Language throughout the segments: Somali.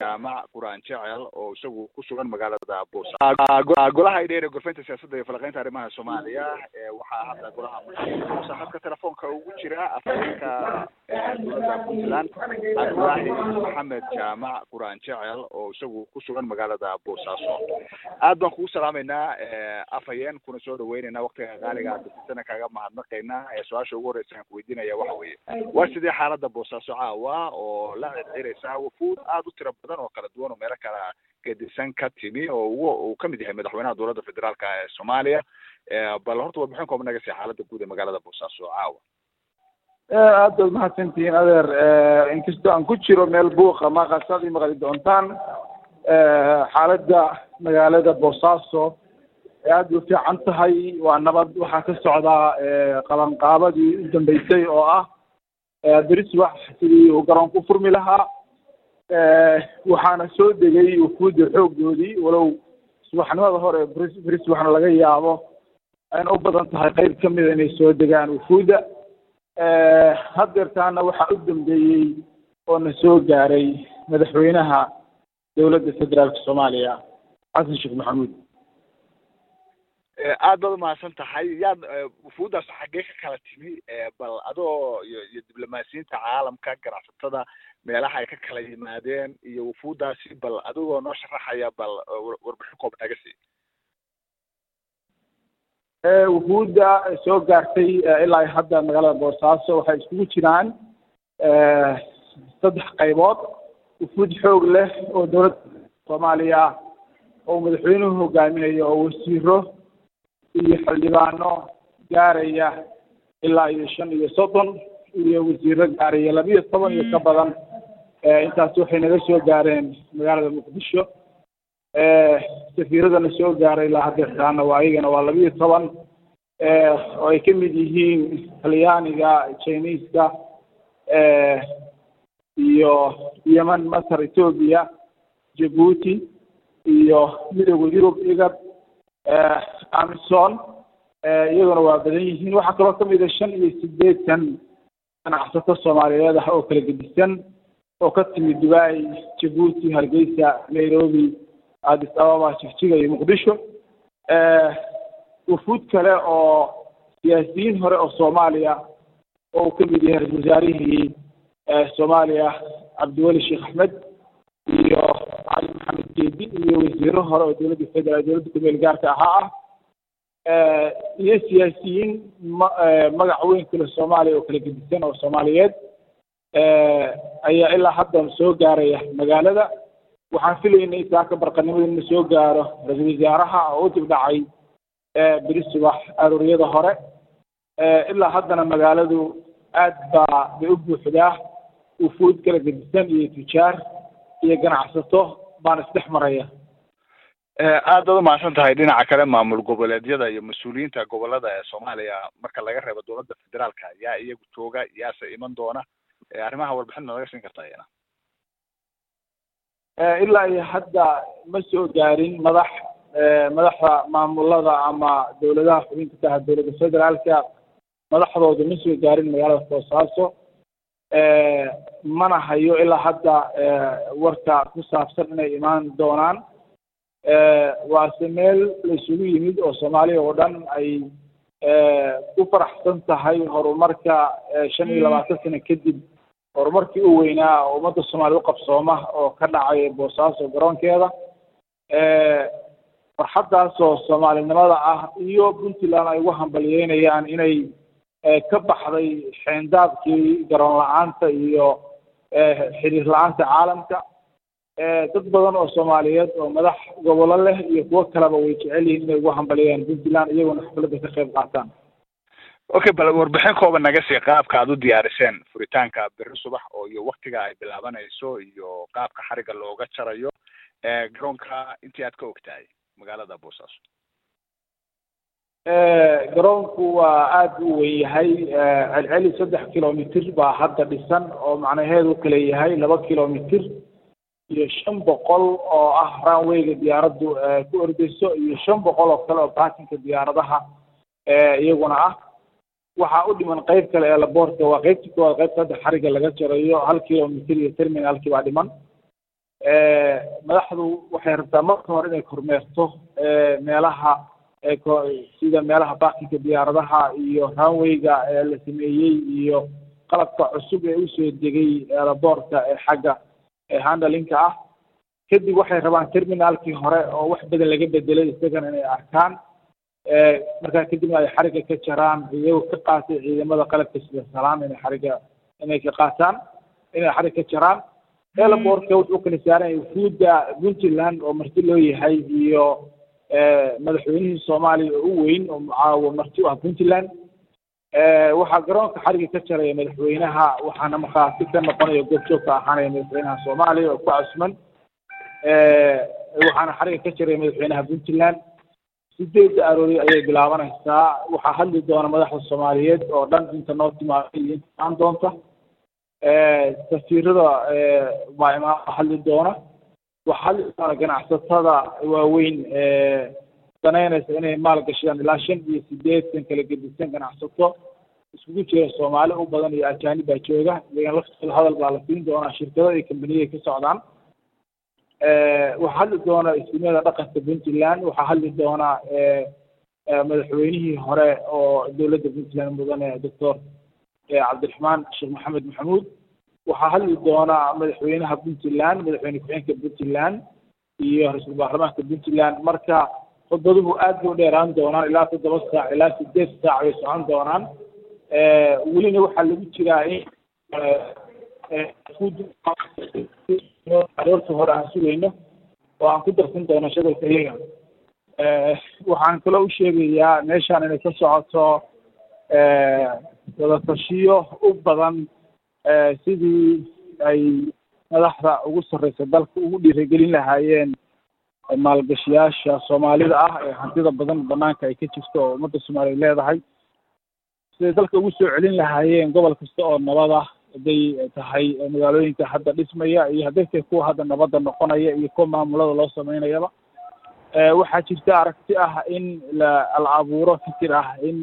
jaamac quraan jecel oo isagu ku sugan magaalada boosa golaha idheer ee gorfeynta siyaasadda iyo falaqeynta arrimaha soomaaliya waxaa hadda golaha musa hadka telefoonka ugu jira afhayeenka dowladda puntland cabdulaahi maxamed jaamac quraan jecel oo isagu ku sugan magaalada boosaaso aad baan kugu salaameynaa afhayeen kuna soo dhaweyneynaa waktiga qaaliga dadisana kaaga mahadnaqaynaa su-aasha ugu horeysa aan kuweydiinaya waxa weeye waa sidee xaalada boosaaso caawa oo la circiraysa wafuud aada u tira badan oo kala duwan oo meelo kala gedisan ka timi oo ugu uu kamid yahay madaxweynaha dowladda federaalka ee soomaaliya bal horta warbixin kooban naga sii xaalada guud ee magaalada boosaaso caawa aad baad mahadsantihiin adeer inkastoo aan ku jiro meel buuqa maqasaad ii maqli doontaan xaaladda magaalada boosaaso aad bay u fiican tahay waa nabad waxaa ka socdaa qabanqaabadii u dambeysay oo ah beri subax sidii uu garoonku u furmi lahaa waxaana soo degay wufuudda xooggoodii walow subaxnimada hore beri subaxna laga yaabo ayna u badan tahay qeyb ka mida inay soo degaan wufuudda haddeertaana waxaa u dambeeyey oo na soo gaaray madaxweynaha dowladda federaalka soomaaliya xasan sheekh maxamuud aad baad umahadsan tahay yaad wufuuddaas xaggee ka kala timi bal adoo iyo iyo diblomaasiyiinta caalamka ganacsatada meelaha ay ka kala yimaadeen iyo wufuuddaasi bal adigoo noo sharaxaya bal warbixin koob naga sii wufuudda soo gaartay ilaa hadda magaalada boosaaso waxay iskugu jiraan saddex qaybood wufuud xoog leh oo dowladda soomaaliya oo madaxweynuhu hogaaminayo oo wasiiro iyo xildhibaano gaaraya ilaa iyo shan iyo soddon iyo wasiiro gaaraya labiyo toban iyo ka badan intaas waxay naga soo gaareen magaalada muqdisho safiiradana soo gaaray ilaa haddeertaana waa iyagana waa labiyo toban oo ay ka mid yihiin talyaaniga chiniiska iyo yemen masar etoobiya jabuuti iyo midooda yurub igad amison iyaguna waa badan yihiin waxaa kaloo kamid a shan iyo sideetan ganacsato soomaaliyeed ah oo kala gedisan oo ka timid dubai jabuuti hargeysa nairobi addis ababa jigjiga iyo muqdisho wufuud kale oo siyaasiyiin hore oo soomaaliya oo uu kamid yahay ra-isul wasaarihii soomaaliya cabdiweli sheekh axmed iyo cali maxamed geedi iyo wasiiro hore oo dowladda federal dowladda kumeel gaarka ahaa ah iyo siyaasiyiin ma magac weyn kule soomaaliya oo kala gedisan oo soomaaliyeed ayaa ilaa hadda soo gaaraya magaalada waxaan filaynay saaka barqanimada inuu soo gaaro ra-isul wasaaraha oo u dib dhacay beri subax arooriyada hore ilaa haddana magaaladu aad baa bay u buuxdaa wufuud kala gedisan iyo tujaar iyo ganacsato baan isdhex maraya aad baad umahadsan tahay dhinaca kale maamul goboleedyada iyo mas-uuliyiinta gobolada ee soomaaliya marka laga reebo dowladda federaalka yaa iyagu jooga yaase iman doona arrimaha warbixin ma naga siin kartaa iyana ilaa iyo hadda ma soo gaarin madax madaxda maamulada ama dowladaha xubinta ka ah dowladda federaalka madaxdooda ma soo gaarin magaalada boosaaso mana hayo ilaa hadda warka ku saabsan inay imaan doonaan waase meel la isugu yimid oo soomaaliya oo dhan ay ku faraxsan tahay horumarka shan iyo labaatan sano kadib horumarkii u weynaa oo ummadda soomaaliya u qabsooma oo ka dhacay boosaaso garoonkeeda farxaddaas oo soomaalinimada ah iyo puntland ay ugu hambalyeynayaan inay ka baxday xeendaabkii garoon la-aanta iyo xiriir la-aanta caalamka dad badan oo soomaaliyeed oo madax gobollo leh iyo kuwo kaleba way jecel yihiin inay ugu hambalyeeyaan puntland iyaguna xafladda ka qayb qaataan okay bal warbixin kooban naga sii qaabka aad u diyaariseen furitaanka berri subax oo iyo waktiga ay bilaabanayso iyo qaabka xariga looga jarayo garoonka intii aad ka ogtahay magaalada boosaaso garoonku waa aad u weyn yahay celceli saddex kilomitr baa hadda dhisan oo macnaheedu kale yahay laba kilomitr iyo shan boqol oo ah runwayga diyaaraddu ku ordeyso iyo shan boqol oo kale oo baakinka diyaaradaha iyaguna ah waxaa u dhiman qeyb kale ee laboortka waa qeybta koowaad qeybta hadda xariga laga jarayo hal kilomitr iyo terminalkii baa dhiman madaxdu waxay rabtaa marka hore inay kormeerto meelaha sida meelaha baakinka diyaaradaha iyo runwayga ee la sameeyey iyo qalabka cusub ee usoo degay aeroboortka ee xagga handlinka ah kadib waxay rabaan terminalkii hore oo wax badan laga bedelay isagana inay arkaan markaa kadibna ay xariga ka jaraan iyagoo ka qaatay ciidamada qalabka sida salaan inay xariga inay ka qaataan inay xarig ka jaraan airportka wuxuu kala saaran wufuudda puntland oo marti loo yahay iyo madaxweynihii soomaaliya oo u weyn oo mucaawo marti u ah puntland waxaa garoonka xariga ka jaraya madaxweynaha waxaana markhaati ka noqonaya goobjoog ka ahaanaya madaxweynaha soomaaliya oo ku cusman waxaana xariga ka jaraya madaxweynaha puntland sideedda aroori ayay bilaabanaysaa waxaa hadli doona madaxda soomaaliyeed oo dhan inta noo timaaday iyo inta aan doonta safiirada baa imaama hadli doona waxaa hadli doona ganacsatada waaweyn danaynaysa inay maal gashadaan ilaa shan iyo sideetan kala gedisan ganacsato iskugu jira soomaali u badan iyo ajaanib baa jooga iyagan laftooda hadal baa la siin doonaa shirkado iyo kambaniyay ka socdaan waxaa hadli doona istimada dhaqanka puntland waxaa hadli doona madaxweynihii hore oo dowladda puntland mudane doctor cabdiraxmaan sheekh maxamed maxamuud waxaa hadli doona madaxweynaha puntland madaxweyne ku-xigeenka puntland iyo ra-iisul baarlamaanka puntland marka khudbaduhu aad bay u dheeraan doonaan ilaa toddoba saac ilaa sideed saac bay socon doonaan welina waxaa lagu jiraa in aroorta hore aan sugayno oo aan ku darsan doono shadalka iyaga waxaan kaloo u sheegayaa meeshaan inay ka socoto wadatashiyo u badan sidii ay madaxda ugu sarreysa dalka ugu dhiirigelin lahaayeen maalgashiyaasha soomaalida ah ee hantida badan banaanka ay ka jirto oo ummadda soomaaliya leedahay siday dalka ugu soo celin lahaayeen gobol kasta oo nabad ah hadday tahay magaalooyinka hadda dhismaya iyo hadday tahay kuwa hadda nabadda noqonaya iyo kuwa maamulada loo sameynayaba waxaa jirta aragti ah in la la abuuro fikir ah in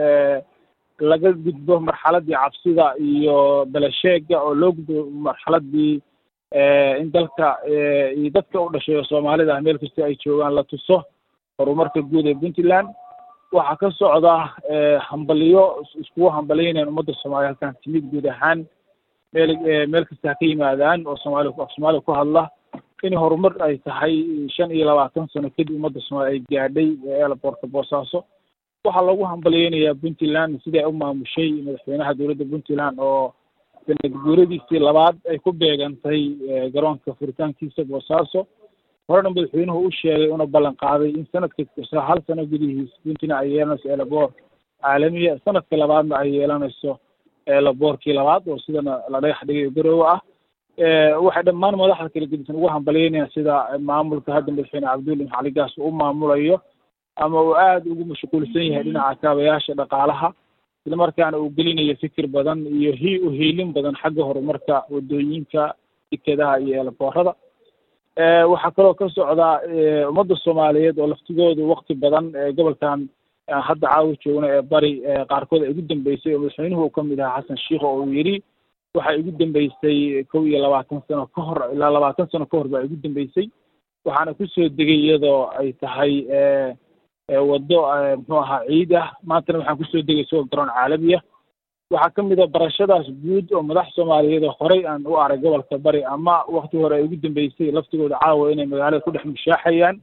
laga gudbo marxaladii cabsida iyo belasheega oo loo gudbo marxaladii in dalka iyo dadka u dhashay oo soomaalida ah meel kasta ay joogaan la tuso horumarka guud ee puntland waxaa ka socda hambaliyo iskugu hambaliynayan ummadda soomaaliya halkan timid guud ahaan meel meel kasta ha ka yimaadaan oo soomaali af soomaaliya ku hadla in horumar ay tahay shan iyo labaatan sano kadib ummadda soomaaliya ay gaadhay eelaboorka boosaaso waxaa lagu hambaliyeynayaa puntland sidai ay u maamushay madaxweynaha dowladda puntland oo sanad guuradiisii labaad ay ku beegantay garoonka furitaankiisa boosaaso horena madaxweynuhu u sheegay una ballan qaaday in sanadka hal sano gudihiis puntland ay yeelanayso eelaboor caalamiya sanadka labaadna ay yeelanayso eelaboorkii labaad oo sidana la dhagax dhigay garoowe ah waxay dhammaan madaxda kala gedisan ugu hambalyeynayaan sida maamulka hadda madaxweyne cabdulla maxali gaas uu maamulayo ama uu aada ugu mashquulsan yahay dhinaca kaabayaasha dhaqaalaha isla markaana uu gelinayo fikir badan iyo hi uhiilin badan xagga horumarka wadooyinka dekedaha iyo eelaboorada waxaa kaloo ka socda ummadda soomaaliyeed oo laftigoodu wakti badan gobolkan hadda caawa joogna ee bari qaarkood ay ugu dambeysay oo madaxweynuhu uu kamid ahaa xasan sheikh oo uu yidhi waxay ugu dambeysay kow iyo labaatan sano ka hor ilaa labaatan sano ka hor baa ugu dambeysay waxaana kusoo degay iyadoo ay tahay waddo muxuu ahaa ciid ah maantana waxaan kusoo degay isagoo garoon caalami ah waxaa kamid a barashadaas guud oo madax soomaaliyeed oo horey aan u arag gobolka bari ama wakti hore ay ugu dambeysay laftigooda caawa inay magaalada ku dhex mushaaxayaan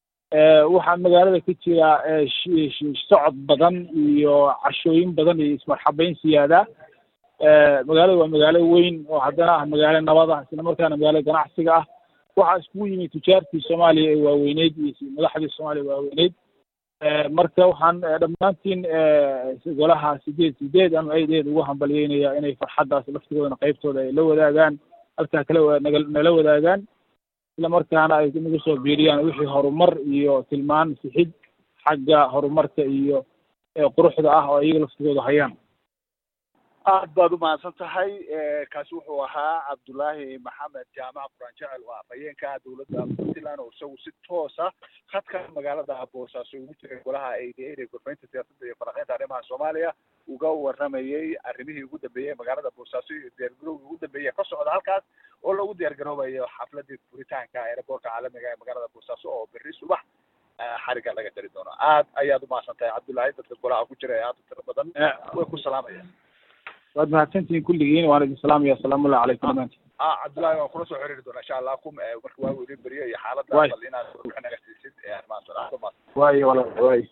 waxaa magaalada ka jira socod badan iyo cashooyin badan iyo ismarxabeyn siyaada magaalada waa magaalo weyn oo haddana ah magaalo nabad ah isla markaana magaalo ganacsiga ah waxaa iskugu yimid tujaartii soomaaliya ee waaweyneyd iyo madaxdii soomaaliya waaweyneyd marka waxaan dhammaantiin golaha sideed sideed ama aydeed ugu hambalyeynaya inay farxaddaas laftigoodana qaybtooda ay la wadaagaan halkaa kala nala wadaagaan isla markaana ay nagu soo biiriyaan wixii horumar iyo tilmaan sixid xagga horumarka iyo quruxda ah oo iyaga laftigooda hayaan aad baad umahadsan tahay kaasi wuxuu ahaa cabdullaahi maxamed jaamac quraan jecel oo afhayeenka dowladda puntland oo isagu si toosa khadka magaalada boosaaso ugu jiray golaha ada gorfaynta siyaasadda iyo falanqeynta arrimaha soomaaliya uga waramayey arrimihii ugu dambeeyey magaalada boosaaso iyo diyaargarowgii ugu dambeeyey ka socda halkaas oo lagu diyaargaroobayo xafladii furitaanka aeroboortka caalamiga ee magaalada boosaaso oo berri subax xariga laga jari doono aad ayaad umahadsan tahay cabdullaahi dadka golaha ku jira ee aada u tiro badan way ku salaamayaan waad mahadsantihiin kulligiin waan idin salaamaya asalaamullahi calaykum dhamaantiin ah cabdullaahi waan kula soo xiriiri doonaa insha allah kum marka waagu idin beriyo iyo xaaladda Waay. bal inaad wixii naga siisid ee arrimahaas oo dhan. Aad baad umahadsan. waayo walaal waayo